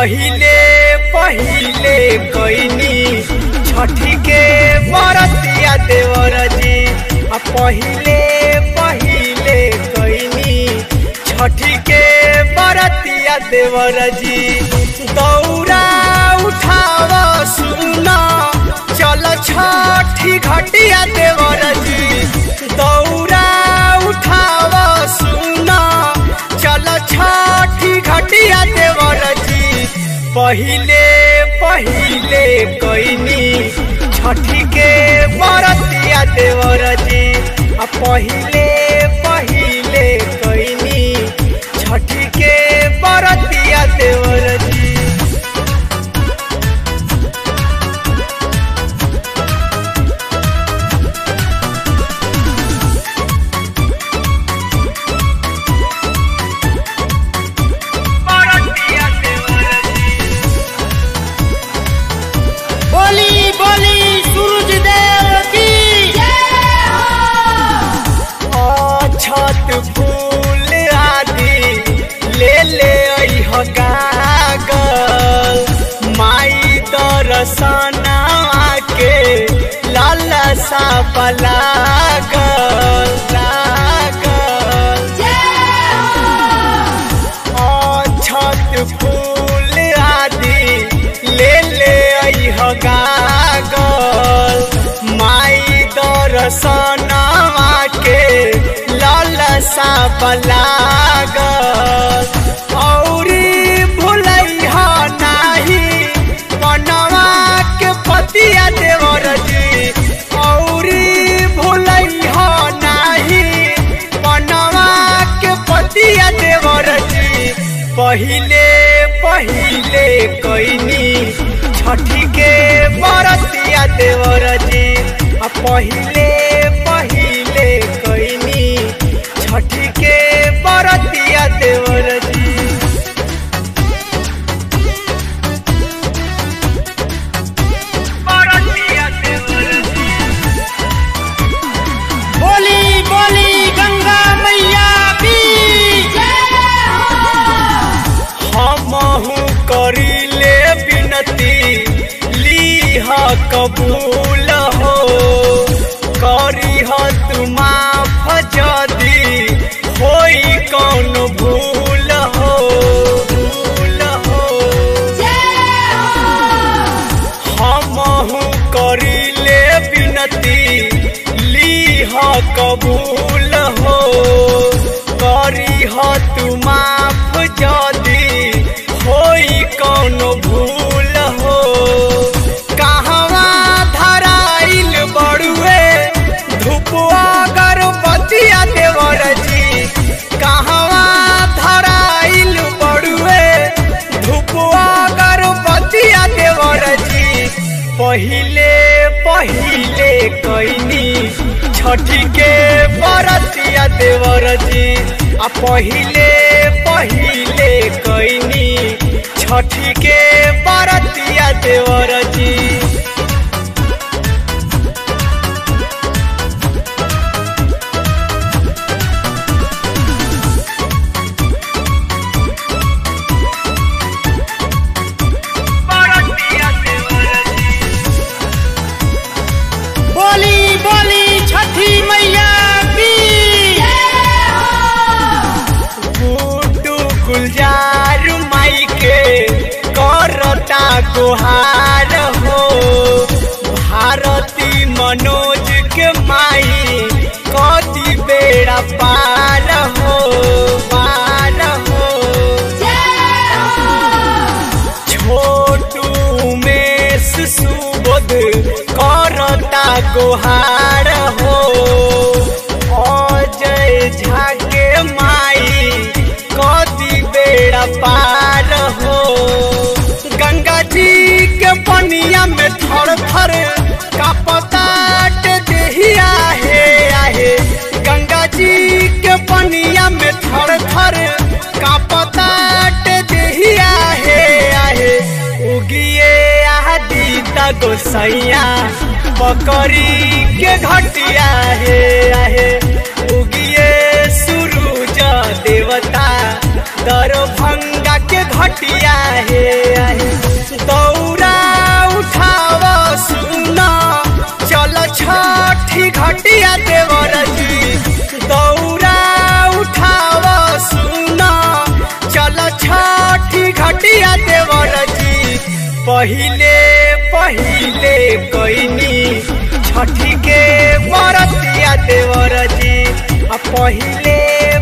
पहिले पहिले कैनी छठी के बरतिया देवर जी आ पहिले पहिले कैनी छठी के बरतिया देवर जी दौरा उठाव सुना चल छठी घटिया देवर जी दौरा उठाव सुना चल छठी घटिया देवर जी पहिले पहिले कैनी छठी के बरतिया देवर जी आ पहिले पहिले कैनी छठी के बरतिया देवर जी बरतिया देवर जी बोली बोली सूरज देव की छत फूल आदि ले ले अइह गागल माई दर्शना के लाला सा लागल लागल छत फूल आदि ले ले अइह गागल माई दर्शनवा के लालसा लागल औरी भुलैह नाही बनवा के पतिया देवर जी औरी भुलैह नाही बनवा के पतिया देवर जी पहिले पहिले कैनी छठी के बरतिया देवर जी आ पहिले पहिले कैनी छठी के बरतिया देवर जी बरतिया देवर जी बोली बोली गंगा मैया की हमहू करीले बिनती लीह कबूल हो करीह तुम जदी होई कौन भूल हो भूल हो हमहू करीले बिनती लीह कबूल हो करीह तुम जदी होई कौन भूल हो कहवा धराइल बड़ुए धुपुआ गर्भवतिया देवर जी कहवा धराइल बड़ुए धुपुआ गर्भवतिया देवर जी पहिले पहिले कैनी छठी के बरतिया देवर जी आ पहिले पहिले कैनी छठी के बरतिया देवर जी बरतिया देवर जी बोली बोली छठी मैया की गुड्डू गुलजार माई के करता गुहार हो भारती मनोज के माई कदी बेड़ा पार हो पार हो छोटू उमेश सुबोध करता गुहार हो अजय झा के माई कदी बेड़ा पार हो गंगा जी के पनिया में थर थर कापताट देहिया हे आहे गंगा जी के पनिया में थर थर कापताट देहिया हे आहे उगिए आदि गोसैया बकरी के घटिया हे आहे उगिए सूरज देवता दरभंगा के घटिया हे घटिया देवर जी दौरा उठाव सुना चल छठी घटिया देवर जी पहिले पहिले कैनी छठी के बरतिया देवर जी आ पहिले